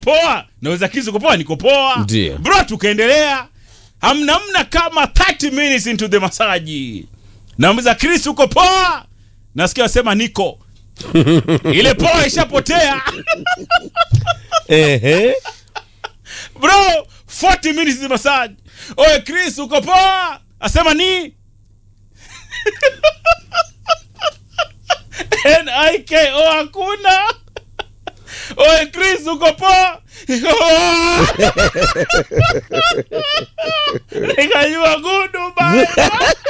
poa naweza kizi uko poa niko poa Ndiyo. bro tukaendelea hamna mna kama 30 minutes into the masaji namuza chris uko poa nasikia wasema niko ile poa ishapotea Ehe. bro 40 minutes the massage oye chris uko poa asema ni niko hakuna oye chris uko poa nikajua gudu bana